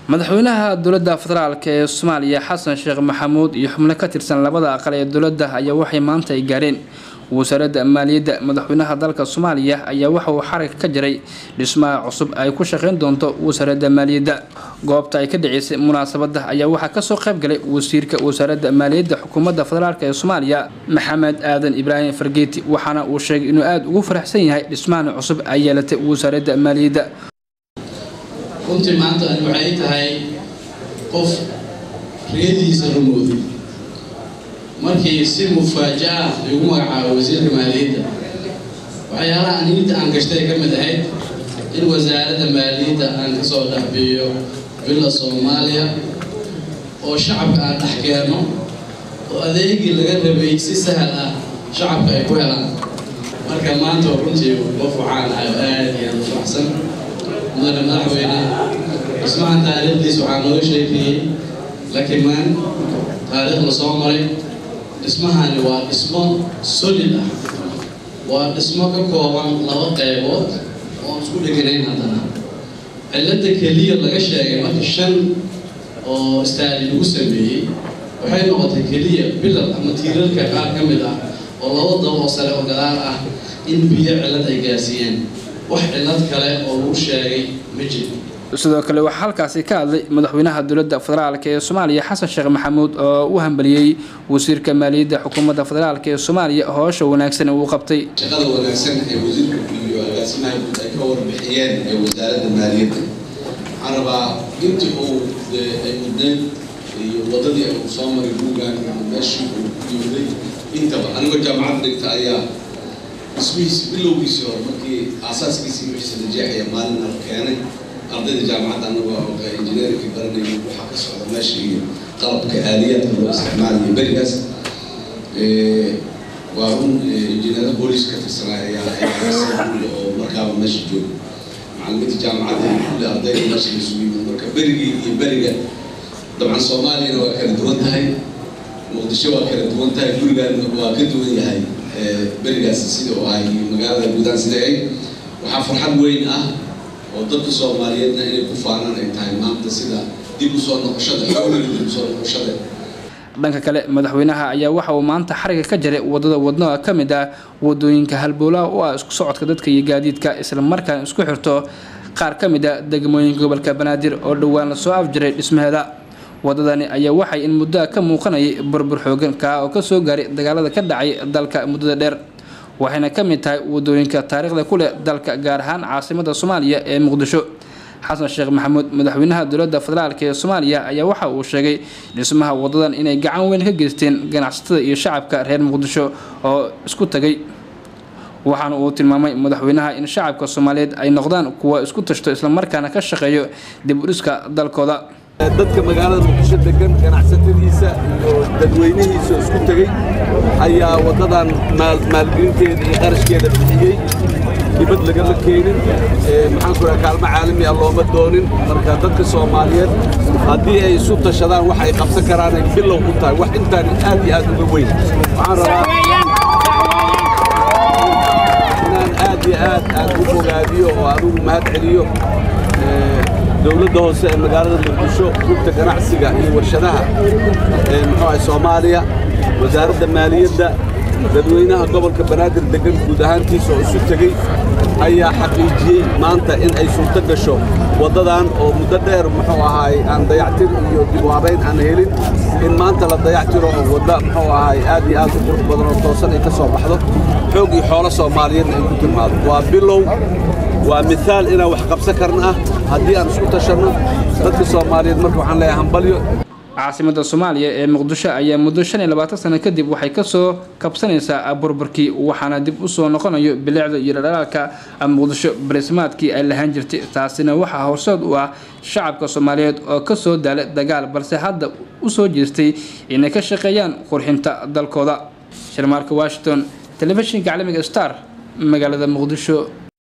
madaxweynaha dowladda federaalk ee soomaaliya xasan sheekh maxamuud iyo xubno ka tirsan labada aqal ee dowladda ayaa waxay maanta ay gaareen wasaaradda maaliyadda madaxweynaha dalka soomaaliya ayaa waxa uu xarag ka jiray dhismaha cusub ay ku shaqeyn doonto wasaaradda maaliyadda goobta ay ka dhaceysay munaasabadda ayaa waxaa kasoo qayb galay wasiirka wasaaradda maaliyadda xukuumadda federaalk ee soomaaliya maxamed aadan ibraahim fargeeti waxaana uu sheegay inuu aada ugu faraxsan yahay dhismahan cusub ay yeelatay wasaaradda maaliyadda runtii maanta waxay tahay qof riyadiisa rumooday markii si mufaaja-a igu magacaabo wasiirka maaliyadda waxyaalaha aniinta aan gashtay ka mid ahayd in wasaaradda maaliyadda aan kasoo dhexbiiyo villa soomaaliya oo shacabka aan dhex keenno oo adeegii laga rabay si sahal ah shacabka ay ku helaan marka maanta runtii qof waxaan ahay aada iyo aada u faraxsan mudane madaxweyne dhismahan taariikhdiis waxaa nooga sheekeeyey lakimaan taariikh la soo maray dhismahani waa dhismo solid ah waa dhismo ka kooban laba qaybood oon isku dheganayn haddana cilladda keliya laga sheegay marka shan oo istaali lagu sameeyey waxay noqotay keliya bilal ama tiirarka qaar ka mid ah oo laba daba oo sare oo gadaal ah in biyo cillad ay gaarsiiyeen wax cillad kale oo lagu sheegay ma jiro sidoo kale waxaa halkaasi ka hadlay madaxweynaha dowladda federaalk ee soomaaliya xasan sheekh maxamuud oo u hambaliyey wasiirka maaliyadda xukuumadda federaalk ee soomaaliya hoosha wanaagsan uu qabtay shaqada wanaagsan ee wasiirka iyo agaasimaha guud ay ka warbixiyeen ee wasaaradda maaliyadda waxaan rabaa intii uu ay mudnayd iyo wadadii uu soo maray buugan meeshii uu yooday intaba anigoo jaamacad dhigta ayaa dhismihiisi bilowgiisii hore markii aasaaskiisii wixiisa la jeexaya maalin la keenay ardayda jaamacadda anagoo injineerkii baranayay waxaa ka socda meesha iyo qalabka aaliyaadka loo isticmaalayo berigaas waa run injineera booliis ka tirsanaa ayaa oo markaaba meesha jooga macalimiinta jaamacadda kulli ardayda meesha la isugu yimid marka berigii iyo beriga dabcan soomaaliyana waa kala duwan tahay muqdisho waa kala duwan tahay gurigaan waa ka duwan yahay berigaas sida oo ahay magaalada guudaan sida ay waxaa farxad weyn ah oo dadka soomaaliyeedna inay ku faanaan ay tahay maanta sida dib usoo noqoshada xoogan dib usoo noqoshada dhanka kale madaxweynaha ayaa waxa uu maanta xariga ka jiray wadada wadnaha ka mid ah wadooyinka halbowlaha u ah isku socodka dadka iyo gaadiidka isla markaana isku xirto qaar ka mid a degmooyinka gobolka banaadir oo dhowaan lasoo afjiray dhismaheeda wadadani ayaa waxay in muddoa ka muuqanayay burbur xoogan kaa oo kasoo gaaray dagaalada ka dhacay dalka muddada dheer waxayna ka mid tahay wadooyinka taariikhda ku leh dalka gaar ahaan caasimada soomaaliya ee muqdisho xasan sheekh maxamuud madaxweynaha dowladda federaalk ee soomaaliya ayaa waxa uu sheegay dhismaha wadadan inay gacan weyn ka geysteen ganacsatada iyo shacabka reer muqdisho oo isku tagay waxaana uu tilmaamay madaxweynaha in shacabka soomaaliyeed ay noqdaan kuwa isku tashto islamarkaana ka shaqeeyo dib u dhiska dalkooda dadka magaalada muqdisho degan ganacsatadiisa iyo dadweynihiisa isku tegey ayaa waddadan maalgelinteeda iyo qarashkeeda bixiyey dibad lagama keenin maxaan ku dhaha kaalmo caalami ah looma doonin marka dadka soomaaliyeed haddii ay isu tashadaan wax ay qabsan karaanay bilow u tahay wax intaan aad iyo aad uga weyn waxaan rabaa inaan aad iyo aad aad u fogaadiyo oo anugu mahad celiyo dowladda hoose ee magaalada muqdisho rugta ganacsiga iyo warshadaha muxuu ahay soomaaliya wasaaradda maaliyadda dadweynaha gobolka banaadir degan guud ahaantiisa oo isu tegey ayaa xaqiijiyey maanta in ay suurto gasho waddadan oo muddo dheer muxuu ahaay aan dayactir iyo dib u habayn aan helin in maanta la dayactiro oo wadda muxuu ahaay aad iyo aad u qurux badan oo toosan ay ka soo baxdo xoog iyo xoolo soomaaliyeedna ay ku timaado waa bilow waa miaal inaan wax qabsan karna ah haddii aan isku tashanno dadka soomaaliyeed marka waxaan leeyahay hambalyo caasimada soomaaliya ee muqdisho ayaa muddo shan iyo labaatan sano kadib waxay kasoo kabsanaysaa burburkii waxaana dib usoo noqonayo bilicda iyo dhadhalaalka muqdisho barismaadkii ay lahaan jirtay taasina waxaa horseed u ah shacabka soomaaliyeed oo kasoo daalay dagaal balse hadda usoo jeestay inay ka shaqeeyaan qurxinta dalkooda shirmaarka washington telefishinka caalamiga star magaalada muqdisho